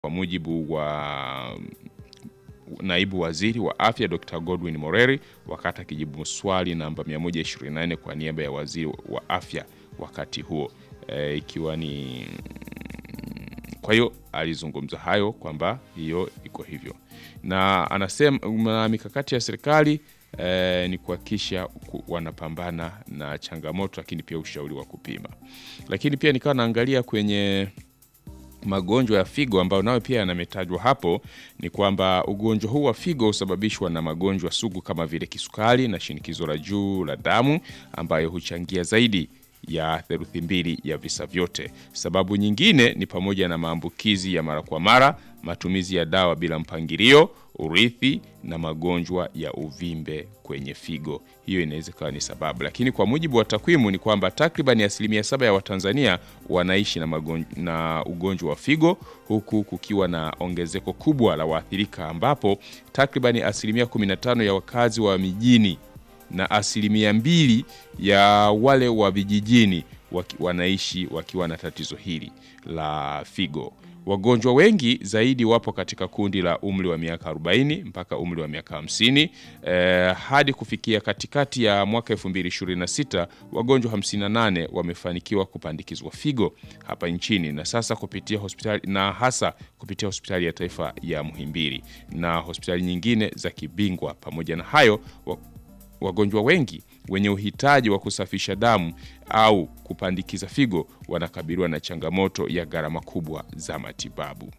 kwa mujibu wa naibu waziri wa afya Dr. Godwin Moreri wakati akijibu swali namba 124 kwa niaba ya waziri wa afya wakati huo e, ikiwa ni kwa hiyo alizungumza hayo kwamba hiyo iko hivyo, na anasema mikakati ya serikali e, ni kuhakikisha wanapambana na changamoto, lakini pia ushauri wa kupima. Lakini pia nikawa naangalia kwenye magonjwa ya figo ambayo nayo pia yanametajwa hapo, ni kwamba ugonjwa huu wa figo husababishwa na magonjwa sugu kama vile kisukari na shinikizo la juu la damu ambayo huchangia zaidi ya theluthi mbili ya visa vyote. Sababu nyingine ni pamoja na maambukizi ya mara kwa mara, matumizi ya dawa bila mpangilio, urithi na magonjwa ya uvimbe kwenye figo. Hiyo inaweza kuwa ni sababu, lakini kwa mujibu wa takwimu ni kwamba takriban asilimia saba ya Watanzania wanaishi na, magonjwa, na ugonjwa wa figo huku kukiwa na ongezeko kubwa la waathirika ambapo takriban asilimia 15 ya wakazi wa mijini na asilimia mbili ya wale wa vijijini waki, wanaishi wakiwa na tatizo hili la figo. Wagonjwa wengi zaidi wapo katika kundi la umri wa miaka 40 mpaka umri wa miaka 50. Eh, hadi kufikia katikati ya mwaka 2026 wagonjwa 58 wamefanikiwa kupandikizwa figo hapa nchini na sasa kupitia hospitali na hasa kupitia hospitali ya taifa ya Muhimbili na hospitali nyingine za kibingwa. Pamoja na hayo wagonjwa wengi wenye uhitaji wa kusafisha damu au kupandikiza figo wanakabiliwa na changamoto ya gharama kubwa za matibabu.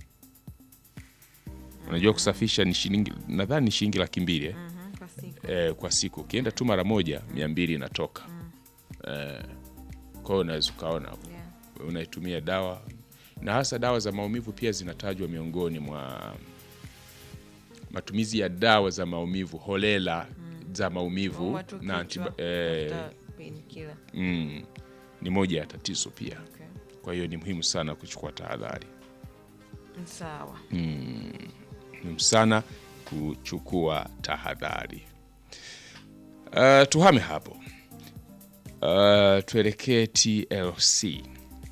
Unajua, kusafisha ni shilingi nadhani ni shilingi laki mbili eh? Mhm, kwa siku. Eh, kwa siku ukienda tu mara moja mia mbili inatoka eh, kwa hiyo unaweza ukaona hapo Yeah. unaitumia dawa na hasa dawa za maumivu pia zinatajwa miongoni mwa matumizi ya dawa za maumivu holela za maumivu Watu na kichwa, antiba, eh, tafuta painkiller. mm, ni moja ya tatizo pia. Okay. Kwa hiyo ni muhimu sana kuchukua tahadhari, Sawa. muhimu sana kuchukua tahadhari. Uh, tuhame hapo uh, tuelekee TLC.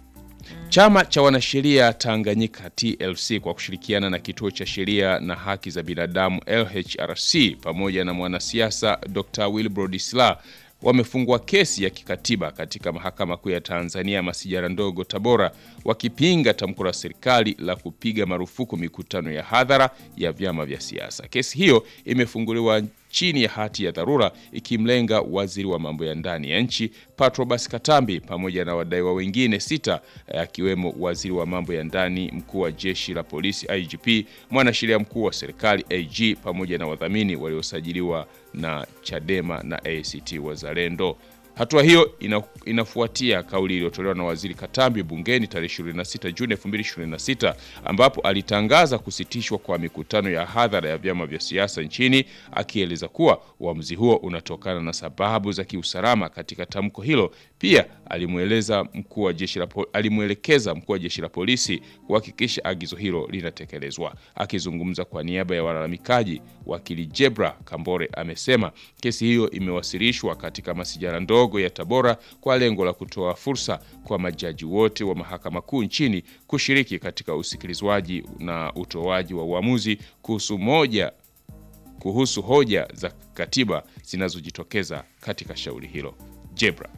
Chama cha wanasheria Tanganyika TLC kwa kushirikiana na kituo cha sheria na haki za binadamu LHRC pamoja na mwanasiasa Dr. Wilbrod Slaa wamefungua kesi ya kikatiba katika mahakama kuu ya Tanzania masijara ndogo Tabora, wakipinga tamko la serikali la kupiga marufuku mikutano ya hadhara ya vyama vya siasa. Kesi hiyo imefunguliwa chini ya hati ya dharura ikimlenga waziri wa mambo ya ndani ya nchi Patrobas Katambi pamoja na wadaiwa wengine sita akiwemo waziri wa mambo ya ndani, mkuu wa jeshi la polisi IGP, mwanasheria mkuu wa serikali AG pamoja na wadhamini waliosajiliwa na Chadema na ACT Wazalendo. Hatua hiyo ina, inafuatia kauli iliyotolewa na waziri Katambi bungeni tarehe 26 Juni 2026 ambapo alitangaza kusitishwa kwa mikutano ya hadhara ya vyama vya siasa nchini, akieleza kuwa uamuzi huo unatokana na sababu za kiusalama. Katika tamko hilo pia alimweleza mkuu wa jeshi la po- alimwelekeza mkuu wa jeshi la polisi kuhakikisha agizo hilo linatekelezwa. Akizungumza kwa niaba ya walalamikaji, wakili Jebra Kambore amesema kesi hiyo imewasilishwa katika masijara ndogo ya Tabora kwa lengo la kutoa fursa kwa majaji wote wa mahakama kuu nchini kushiriki katika usikilizwaji na utoaji wa uamuzi kuhusu moja kuhusu hoja za katiba zinazojitokeza katika shauri hilo. Jebra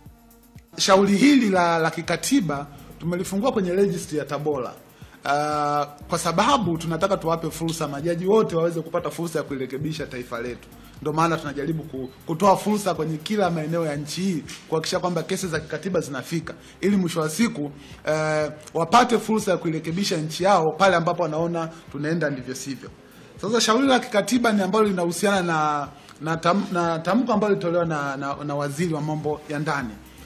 Shauri hili la, la kikatiba tumelifungua kwenye registry ya Tabora. Uh, kwa sababu tunataka tuwape fursa majaji wote waweze kupata fursa ya kulirekebisha taifa letu. Ndio maana tunajaribu ku- kutoa fursa kwenye kila maeneo ya nchi hii kuhakikisha kwamba kesi za kikatiba zinafika, ili mwisho wa siku uh, wapate fursa ya kuirekebisha nchi yao pale ambapo wanaona tunaenda ndivyo sivyo. Sasa shauri la kikatiba ni ambalo linahusiana na na, tam, na tamko ambalo lilitolewa na, na, na waziri wa mambo ya ndani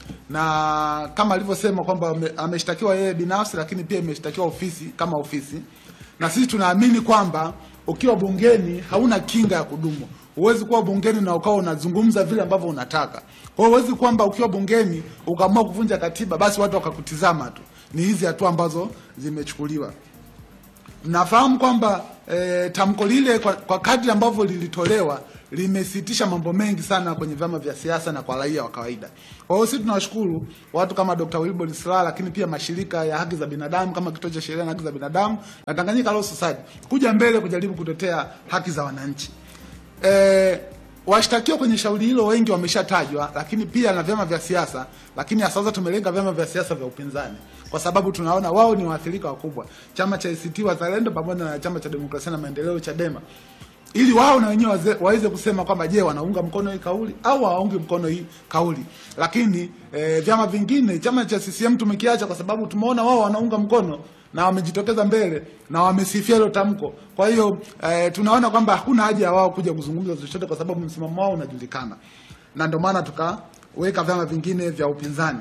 na kama alivyosema kwamba ame- ameshtakiwa yeye binafsi, lakini pia imeshtakiwa ofisi kama ofisi, na sisi tunaamini kwamba ukiwa bungeni hauna kinga ya kudumu. Huwezi kuwa bungeni na ukawa unazungumza vile ambavyo unataka. Kwa hiyo huwezi kwamba ukiwa bungeni ukaamua kuvunja katiba, basi watu wakakutizama tu. Ni hizi hatua ambazo zimechukuliwa. Mnafahamu kwamba e, tamko lile kwa, kwa kadri ambavyo lilitolewa limesitisha mambo mengi sana kwenye vyama vya siasa na kwa raia wa kawaida. Kwa hiyo sisi tunawashukuru watu kama Dr. Wilbrod Slaa, lakini pia mashirika ya haki za binadamu kama Kituo cha Sheria na Haki za Binadamu na Tanganyika Law Society kuja mbele kujaribu kutetea haki za wananchi. E, washtakiwa kwenye shauri hilo wengi wameshatajwa, lakini pia na vyama vya siasa, lakini hasa sasa tumelenga vyama vya siasa vya upinzani kwa sababu tunaona wao ni waathirika wakubwa, chama cha ACT Wazalendo pamoja na chama cha Demokrasia na Maendeleo Chadema, ili wao na wenyewe waze- waweze kusema kwamba je, wanaunga mkono hii kauli au hawaungi mkono hii kauli. Lakini e, vyama vingine, chama cha CCM tumekiacha kwa sababu tumeona wao wanaunga mkono na wamejitokeza mbele na wamesifia hilo tamko. Kwa hiyo e, tunaona kwamba hakuna haja ya wao kuja kuzungumza chochote kwa sababu msimamo wao unajulikana, na ndio maana tukaweka vyama vingine vya upinzani.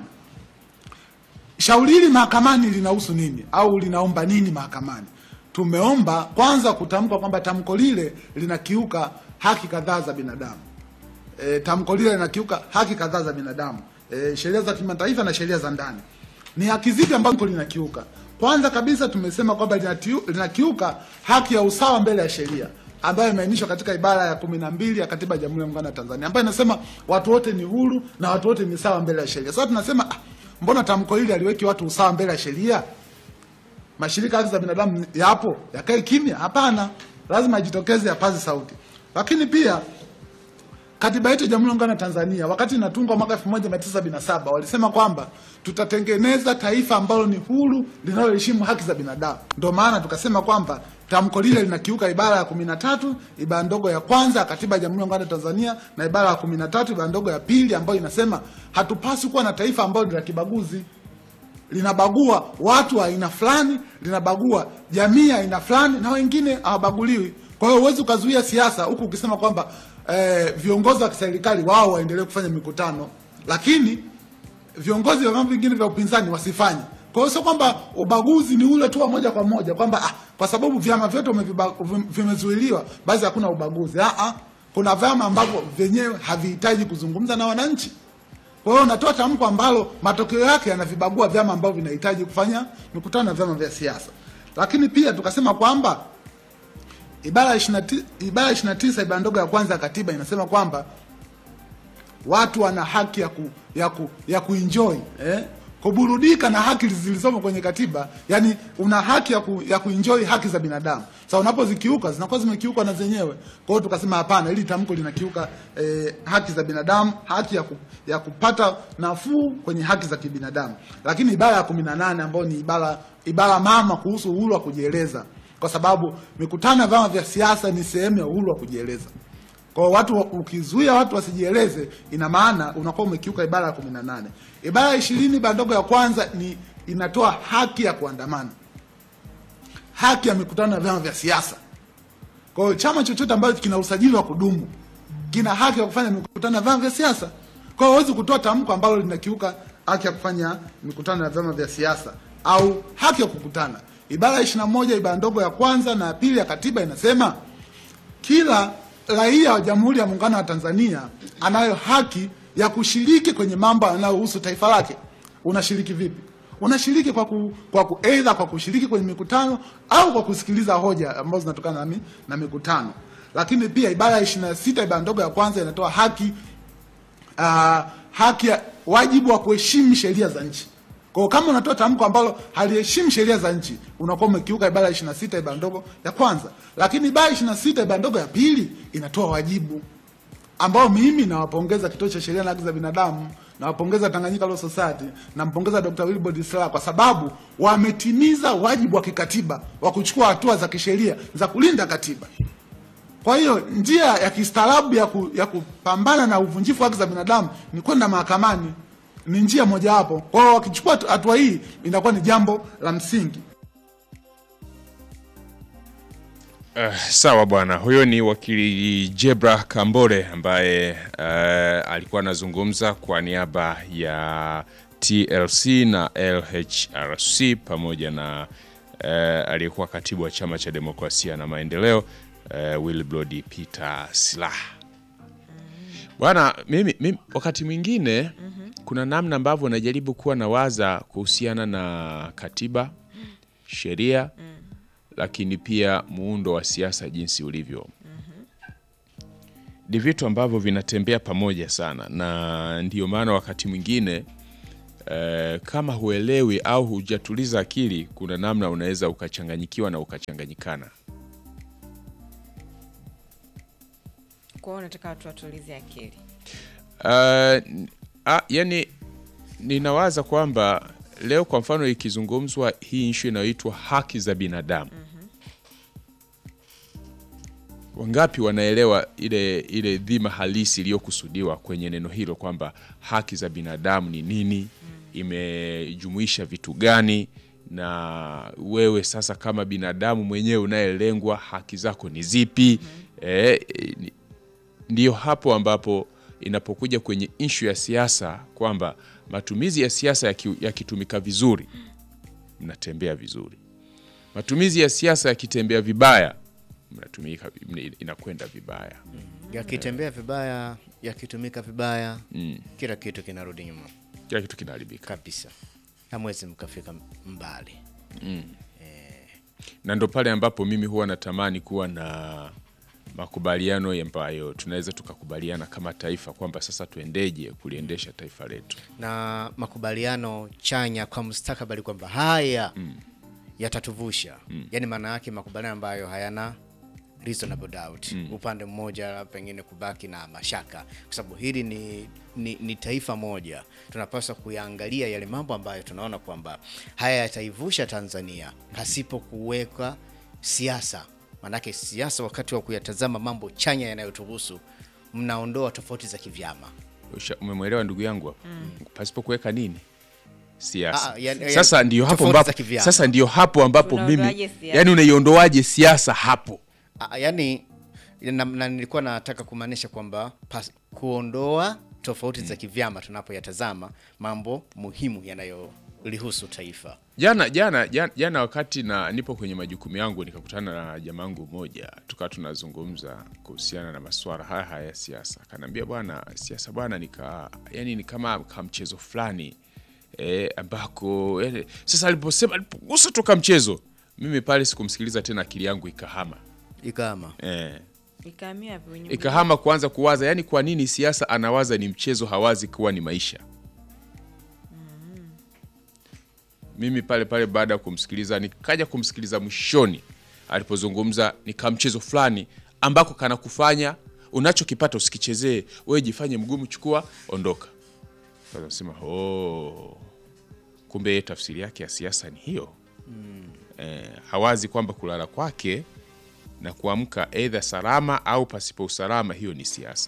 Shauri hili mahakamani linahusu nini au linaomba nini mahakamani? Tumeomba kwanza kutamka kwamba tamko lile linakiuka haki kadhaa za binadamu. E, tamko lile linakiuka haki kadhaa za binadamu, e, sheria za kimataifa na sheria za ndani. Ni haki zipi ambazo linakiuka? Kwanza kabisa tumesema kwamba linatiu- linakiuka haki ya usawa mbele ya sheria ambayo imeainishwa katika ibara ya kumi na mbili ya katiba ya Jamhuri ya Muungano wa Tanzania ambayo inasema watu wote ni huru na watu wote ni sawa mbele ya sheria. Sasa tunasema ah, mbona tamko hili aliweki watu usawa mbele ya sheria? Mashirika ya haki za binadamu yapo yakae kimya? Hapana, lazima ajitokeze, yapaze sauti. Lakini pia katiba yetu ya Jamhuri ya Muungano wa Tanzania wakati inatungwa mwaka 1977 walisema kwamba tutatengeneza taifa ambalo ni huru linaloheshimu haki za binadamu. Ndio maana tukasema kwamba tamko lile linakiuka ibara ya 13 ibara ndogo ya kwanza ya katiba ya Jamhuri ya Muungano wa Tanzania na ibara ya 13 ibara ndogo ya pili ambayo inasema hatupaswi kuwa na taifa ambalo ni la kibaguzi linabagua watu wa aina fulani, linabagua jamii ya aina fulani, na wengine hawabaguliwi. Kwa hiyo huwezi ukazuia siasa huku ukisema kwamba eh, viongozi wa kiserikali wao waendelee kufanya mikutano, lakini viongozi wa vyama vingine vya upinzani wasifanye. Kwa hiyo sio kwamba ubaguzi ni ule tu wa moja kwa moja kwamba ah, kwa sababu vyama vyote umeviba- vim- vimezuiliwa basi hakuna ubaguzi. Ah, ah, kuna vyama ambavyo vyenyewe havihitaji kuzungumza na wananchi. Kwa hiyo unatoa tamko ambalo matokeo yake yanavibagua vyama ambavyo vinahitaji kufanya mikutano na vyama vya siasa. Lakini pia tukasema kwamba ibara ya 29 ibara ya 29 ibara ndogo ya kwanza ya katiba inasema kwamba watu wana haki ya ku, ya ku, ya kuenjoy eh? kuburudika na haki zilizomo kwenye katiba, yani una haki ya, ku, ya kuenjoy haki za binadamu. Sasa unapozikiuka zinakuwa zimekiuka na zenyewe. Kwa hiyo tukasema hapana, hili tamko linakiuka eh, haki za binadamu, haki ya, ku, ya kupata nafuu kwenye haki za kibinadamu. Lakini ibara ya 18 ambayo ni ibara ibara mama kuhusu uhuru wa kujieleza, kwa sababu mikutano ya vyama vya siasa ni sehemu ya uhuru wa kujieleza. Kwa watu ukizuia watu wasijieleze, ina maana unakuwa umekiuka ibara ya 18. Ibara ya 20 ibara ndogo ya kwanza ni inatoa haki ya kuandamana, haki ya mikutano ya vyama vya siasa. Kwa hiyo chama chochote ambacho kina usajili wa kudumu kina haki ya kufanya mikutano ya vyama vya siasa. Kwa hiyo huwezi kutoa tamko ambalo linakiuka haki ya kufanya mikutano ya vyama vya siasa au haki ya kukutana. Ibara ya 21 ibara ndogo ya kwanza na ya pili ya katiba inasema kila raia wa Jamhuri ya Muungano wa Tanzania anayo haki ya kushiriki kwenye mambo yanayohusu taifa lake. Unashiriki vipi? Unashiriki kwa ku, kwa ku, either kwa kushiriki kwenye mikutano au kwa kusikiliza hoja ambazo zinatokana na, mi, na mikutano. Lakini pia ibara ya 26 ibara ndogo ya kwanza inatoa haki uh, haki ya wajibu wa kuheshimu sheria za nchi. Kwa hiyo kama unatoa tamko ambalo haliheshimu sheria za nchi, unakuwa umekiuka ibara ya 26 ibara ndogo ya kwanza. Lakini ibara ya 26 ibara ndogo ya pili inatoa wajibu ambao mimi nawapongeza Kituo cha Sheria na Haki za Binadamu, nawapongeza Tanganyika Law Society, nampongeza Dr. Wilbrod Slaa kwa sababu wametimiza wajibu wa kikatiba wa kuchukua hatua za kisheria za kulinda katiba. Kwa hiyo njia ya kistaarabu ya, ku, ya kupambana na uvunjifu wa haki za binadamu ni kwenda mahakamani, ni njia mojawapo. Kwa hiyo wakichukua hatua hii inakuwa ni jambo la msingi. Uh, sawa bwana, huyo ni wakili Jebra Kambole ambaye uh, alikuwa anazungumza kwa niaba ya TLC na LHRC pamoja na uh, aliyekuwa katibu wa chama cha demokrasia na maendeleo uh, Wilbrod Peter Slaa. Bwana, mimi, mimi wakati mwingine kuna namna ambavyo najaribu kuwa na waza kuhusiana na katiba, sheria lakini pia muundo wa siasa jinsi ulivyo ni vitu ambavyo vinatembea pamoja sana, na ndio maana wakati mwingine eh, kama huelewi au hujatuliza akili, kuna namna unaweza ukachanganyikiwa na ukachanganyikana. Kwa hiyo unataka watu watulize akili. Uh, n- ah, yani ninawaza kwamba leo kwa mfano ikizungumzwa hii issue inayoitwa haki za binadamu wangapi wanaelewa ile ile dhima halisi iliyokusudiwa kwenye neno hilo kwamba haki za binadamu ni nini imejumuisha vitu gani na wewe sasa kama binadamu mwenyewe unayelengwa haki zako ni zipi eh, ni- ndiyo hapo ambapo inapokuja kwenye ishu ya siasa kwamba matumizi ya siasa yaki- yakitumika vizuri mnatembea vizuri matumizi ya siasa yakitembea vibaya mnatumika inakwenda vibaya yakitembea vibaya yakitumika vibaya mm. kila kitu kinarudi nyuma kila kitu kinaharibika kabisa hamwezi mkafika mbali na ndo pale ambapo mimi huwa natamani kuwa na makubaliano ambayo tunaweza tukakubaliana kama taifa kwamba sasa tuendeje kuliendesha taifa letu na makubaliano chanya kwa mustakabali kwamba haya yatatuvusha yaani maana yake makubaliano ambayo hayana reasonable doubt upande mmoja pengine kubaki na mashaka kwa sababu hili ni, ni, ni taifa moja tunapaswa kuyaangalia yale mambo ambayo tunaona kwamba haya yataivusha tanzania pasipo kuweka siasa maanake siasa wakati wa kuyatazama mambo chanya yanayotuhusu mnaondoa tofauti za kivyama Usha- umemwelewa ndugu yangu hapo pasipo kuweka nini siasa Ah, yani- yani sasa ndio hapo tofauti ambapo za kivyama. sasa ndio hapo ambapo mimi Tunaondoaje siasa? yani unaiondoaje siasa hapo Ah, yani na, na nilikuwa nataka kumaanisha kwamba pas- kuondoa tofauti za kivyama tunapoyatazama mambo muhimu yanayolihusu taifa jana jana jana, jana wakati na nipo kwenye majukumu yangu nikakutana na jamangu mmoja tukawa tunazungumza kuhusiana na masuala haya haya ya siasa akaniambia bwana siasa bwana nika yani ni kama kamchezo fulani e, ambako yani, sasa aliposema alipogusa toka mchezo mimi pale sikumsikiliza tena akili yangu ikahama ikama e, Ikahamia kwenye ikahama kuanza kuwaza yani kwa nini siasa anawaza ni mchezo hawazi kuwa ni maisha mimi pale pale baada ya kumsikiliza nikaja kumsikiliza mwishoni alipozungumza ni kamchezo fulani ambako kanakufanya unachokipata usikichezee wewe jifanye mgumu chukua ondoka Sasa nasema oh, kumbe yeye tafsiri yake ya siasa ni hiyo eh, hawazi kwamba kulala kwake na kuamka aidha salama au pasipo usalama hiyo ni siasa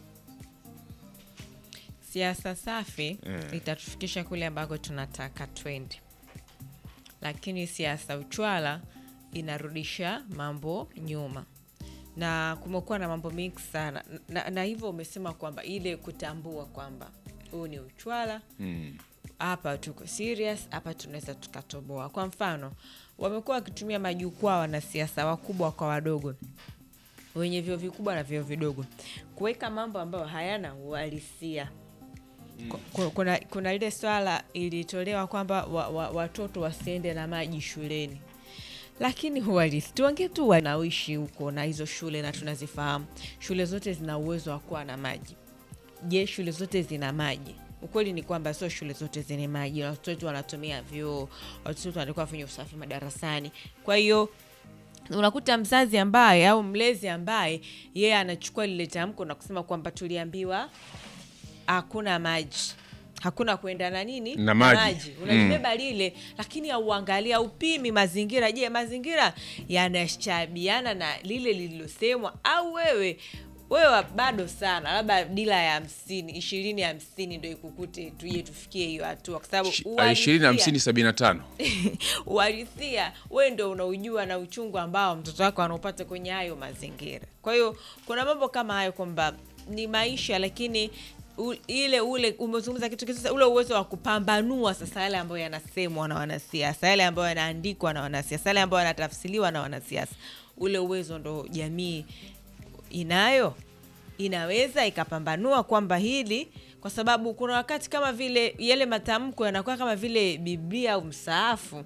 siasa safi itatufikisha kule ambako tunataka twende, lakini siasa uchwala inarudisha mambo nyuma, na kumekuwa na mambo mengi sana na, na hivyo umesema kwamba ile kutambua kwamba huu ni uchwala hapa tuko serious, hapa tunaweza tukatoboa. Kwa mfano, wamekuwa wakitumia majukwaa wanasiasa wakubwa kwa wadogo wenye vyeo vikubwa na vyeo vidogo kuweka mambo ambayo hayana uhalisia. Ku- ku- Kuna, kuna ile swala ilitolewa kwamba wa, wa, watoto wasiende na maji shuleni, lakini uhalisi tuongee tu wanaoishi huko na hizo shule, na tunazifahamu shule zote zina uwezo wa kuwa na maji. Je, shule zote zina maji? Ukweli ni kwamba sio shule zote zenye maji, na watoto wetu wanatumia vyoo, watoto wetu wanakuwa wafanya usafi madarasani. Kwa hiyo unakuta mzazi ambaye au mlezi ambaye yeye anachukua lile tamko na kusema kwamba tuliambiwa hakuna maji hakuna kwenda na nini Na maji. unalibeba lile lakini auangalia upimi mazingira je mazingira yanashabiana na lile lililosemwa au wewe wewe bado sana labda dila ya hamsini ishirini hamsini ndo ikukute tuje tufikie hiyo hatua kwa sababu ishirini uhalisia- hamsini sabini na tano uhalisia wewe ndo unaujua na uchungu ambao mtoto wako anaupata kwenye hayo mazingira kwa hiyo kuna mambo kama hayo kwamba ni maisha lakini u, ile ule umezungumza kitu kisa ule uwezo wa kupambanua sasa yale ambayo yanasemwa na wanasiasa yale ambayo yanaandikwa na wanasiasa yale ambayo yanatafsiriwa na wanasiasa ule uwezo ndo jamii inayo inaweza ikapambanua kwamba hili kwa sababu kuna wakati kama vile yale matamko yanakuwa kama vile biblia au msaafu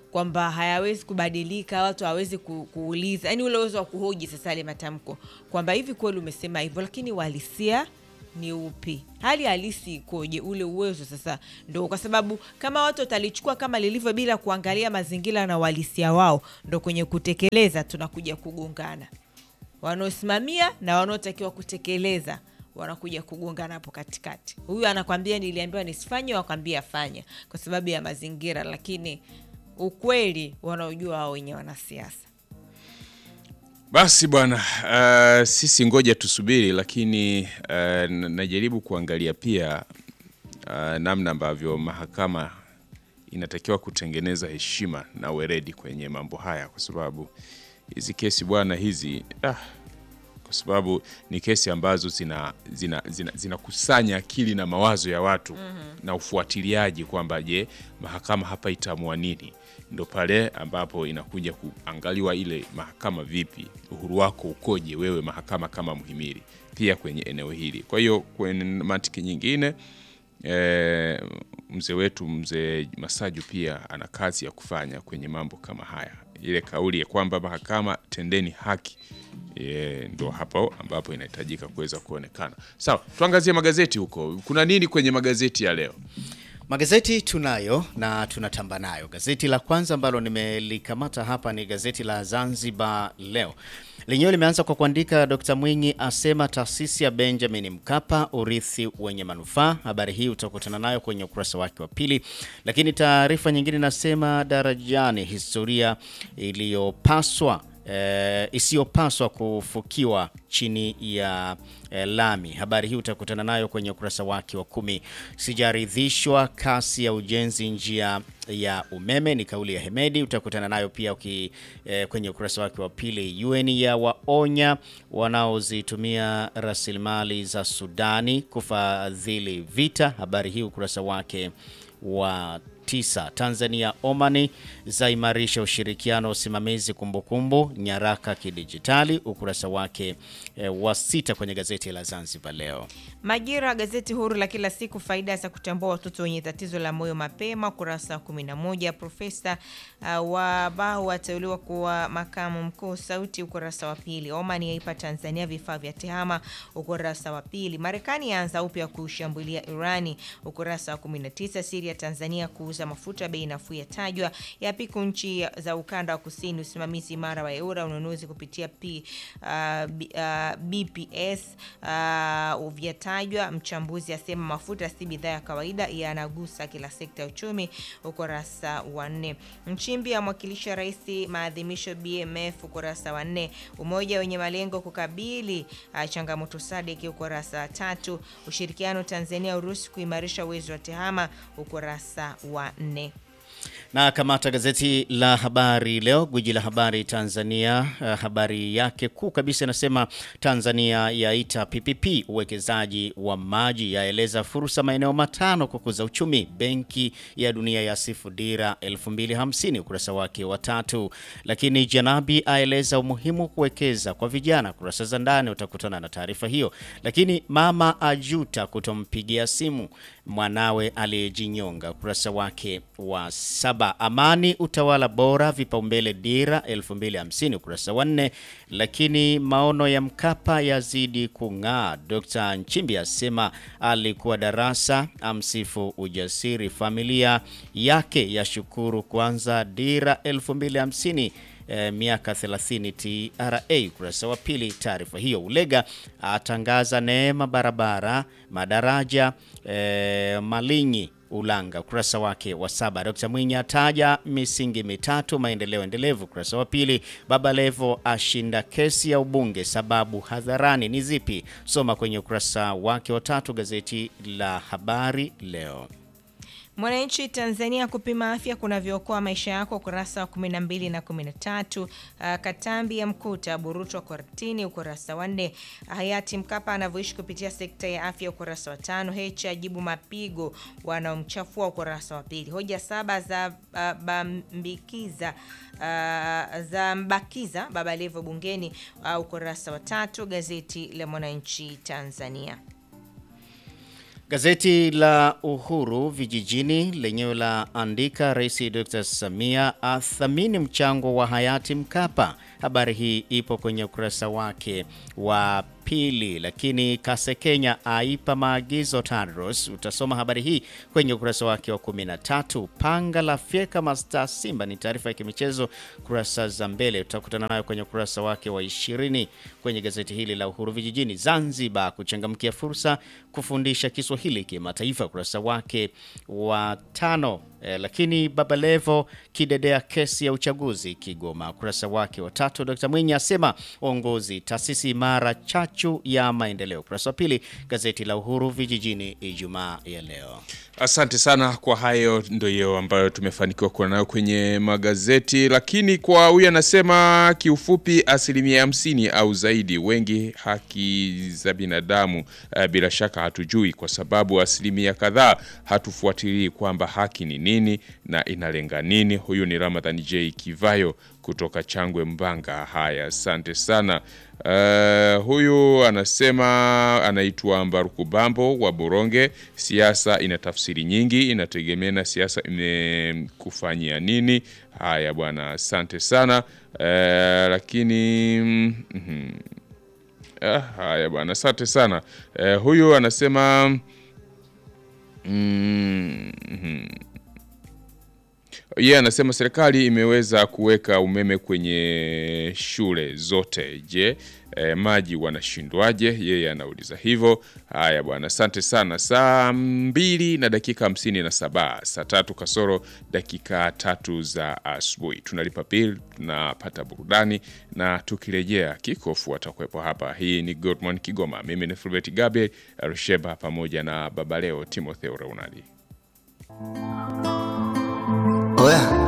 kwamba hayawezi kubadilika watu hawawezi ku, kuuliza yani ule uwezo wa kuhoji sasa yale matamko kwamba hivi kweli umesema hivyo lakini uhalisia ni upi hali halisi ikoje ule uwezo sasa ndo kwa sababu kama watu watalichukua kama lilivyo bila kuangalia mazingira na uhalisia wao ndo kwenye kutekeleza tunakuja kugongana wanaosimamia na wanaotakiwa kutekeleza wanakuja kugongana hapo katikati huyu anakwambia niliambiwa nisifanye wakwambia fanya kwa sababu ya mazingira lakini ukweli wanaojua wao wenye wanasiasa Basi bwana, uh, sisi ngoja tusubiri, lakini uh, n- najaribu kuangalia pia uh, namna ambavyo mahakama inatakiwa kutengeneza heshima na weredi kwenye mambo haya, kwa sababu hizi kesi bwana hizi ah, kwa sababu ni kesi ambazo zina zinakusanya zina, zinakusanya akili na mawazo ya watu na ufuatiliaji kwamba je, mahakama hapa itaamua nini. Ndo pale ambapo inakuja kuangaliwa ile mahakama vipi, uhuru wako ukoje wewe mahakama kama mhimili pia kwenye eneo hili. Kwa hiyo kwenye mantiki nyingine e, mzee wetu mzee Masaju pia ana kazi ya kufanya kwenye mambo kama haya. Ile kauli ya kwamba mahakama tendeni haki e, ndo hapo ambapo inahitajika kuweza kuonekana. Sawa, tuangazie magazeti huko. Kuna nini kwenye magazeti ya leo? Magazeti tunayo na tunatamba nayo. Gazeti la kwanza ambalo nimelikamata hapa ni gazeti la Zanzibar Leo. Lenyewe limeanza kwa kuandika Dr. Mwinyi asema taasisi ya Benjamin Mkapa urithi wenye manufaa. Habari hii utakutana nayo kwenye ukurasa wake wa pili. Lakini taarifa nyingine inasema darajani, historia iliyopaswa eh, isiyopaswa kufukiwa chini ya eh, lami. Habari hii utakutana nayo kwenye ukurasa wake wa kumi. Sijaridhishwa kasi ya ujenzi njia ya umeme, ni kauli ya Hemedi. Utakutana nayo pia uki, eh, kwenye ukurasa wake wa pili. UN ya waonya wanaozitumia rasilimali za Sudani kufadhili vita. Habari hii ukurasa wake wa tisa. Tanzania Omani zaimarisha ushirikiano wa usimamizi kumbukumbu nyaraka kidijitali, ukurasa wake e, wa sita kwenye gazeti la Zanzibar Leo. Majira, gazeti huru la kila siku, faida za kutambua watoto wenye tatizo la moyo mapema, ukurasa wa 11. Profesa uh, Wabahu ateuliwa kuwa makamu mkuu Sauti, ukurasa wa pili. Oman yaipa Tanzania vifaa vya tehama, ukurasa wa pili. Marekani yaanza upya kushambulia Irani, ukurasa wa 19. Siria Tanzania kuuza mafuta bei nafuu yatajwa, yapiku nchi za ukanda wa kusini, usimamizi imara wa eura, ununuzi kupitia P, uh, B, uh, BPS uh, vyatajwa. Mchambuzi asema mafuta si bidhaa ya kawaida, yanagusa kila sekta ya uchumi, ukurasa wa nne. Nchimbi amwakilisha rais maadhimisho BMF, ukurasa wa nne. Umoja wenye malengo kukabili uh, changamoto SADC, ukurasa wa tatu. Ushirikiano Tanzania Urusi kuimarisha uwezo wa tehama, ukurasa wa nne. Na kamata gazeti la Habari Leo, gwiji la habari Tanzania. Uh, habari yake kuu kabisa inasema Tanzania yaita PPP uwekezaji wa maji, yaeleza fursa maeneo matano kukuza uchumi. Benki ya Dunia yasifu dira 2050 ukurasa wake wa tatu. Lakini Janabi aeleza umuhimu kuwekeza kwa vijana, kurasa za ndani utakutana na taarifa hiyo. Lakini mama ajuta kutompigia simu mwanawe aliyejinyonga, ukurasa wake wa saba. Amani utawala bora vipaumbele dira 2050 ukurasa wa nne. Lakini maono ya Mkapa yazidi kung'aa. Dr. Nchimbi asema alikuwa darasa, amsifu ujasiri, familia yake yashukuru kwanza dira 2050 eh, miaka 30 TRA ukurasa wa pili. Taarifa hiyo. Ulega atangaza neema barabara madaraja eh, Malinyi Ulanga ukurasa wake wa saba. Dkt. Mwinyi ataja misingi mitatu maendeleo endelevu ukurasa wa pili. Baba Levo ashinda kesi ya ubunge sababu hadharani ni zipi? Soma kwenye ukurasa wake wa tatu gazeti la Habari Leo. Mwananchi Tanzania, kupima afya kunavyookoa maisha yako, ukurasa wa 12 na 13. Uh, Katambi ya mkuta burutwa kortini, ukurasa wa 4. Hayati Mkapa anavyoishi kupitia sekta ya afya, ukurasa wa tano. Heche ajibu mapigo wanaomchafua, ukurasa wa pili. Hoja saba za uh, bambikiza uh, za mbakiza Baba Levo bungeni, uh, ukurasa wa tatu. Gazeti la Mwananchi Tanzania. Gazeti la Uhuru vijijini lenyewe la andika Rais Dr. Samia athamini mchango wa hayati Mkapa. Habari hii ipo kwenye ukurasa wake wa pili, lakini Kasekenya aipa maagizo TANROADS. Utasoma habari hii kwenye ukurasa wake wa 13. Panga la fyeka masta Simba ni taarifa ya kimichezo kurasa za mbele, utakutana nayo kwenye ukurasa wake wa 20 kwenye gazeti hili la Uhuru vijijini. Zanzibar kuchangamkia fursa kufundisha Kiswahili kimataifa, ukurasa wake wa tano. Eh, lakini Baba Levo kidedea kesi ya uchaguzi Kigoma, ukurasa wake wa tatu. Dr. Mwinyi asema uongozi taasisi imara chachu ya maendeleo, ukurasa wa pili gazeti la Uhuru vijijini Ijumaa ya leo. Asante sana kwa hayo, ndio ambayo tumefanikiwa kuwa nayo kwenye magazeti. Lakini kwa huyu anasema kiufupi, asilimia hamsini au zaidi, wengi haki za binadamu eh, bila shaka hatujui, kwa sababu asilimia kadhaa hatufuatilii kwamba haki ni nini na inalenga nini. Huyu ni Ramadhan J Kivayo kutoka Changwe Mbanga. Haya, asante sana. Uh, huyu anasema anaitwa Mbaruku Bambo wa Boronge. Siasa ina tafsiri nyingi, inategemea na siasa imekufanyia nini. Haya bwana, asante sana. Uh, lakini mm, mhm. Ah, haya bwana, asante sana. Uh, huyu anasema mm, mhm. Yeye anasema serikali imeweza kuweka umeme kwenye shule zote. Je, eh, maji wanashindwaje? Yeye anauliza hivyo. Haya bwana, asante sana. Saa mbili na dakika hamsini na saba saa tatu kasoro dakika tatu za asubuhi tunalipa bill, tunapata burudani na tukirejea kikofu watakuwepo hapa. Hii ni Good Morning Kigoma. Mimi ni Fulbert Gabriel Rusheba pamoja na Babaleo Timotheo Reunadi. Oya,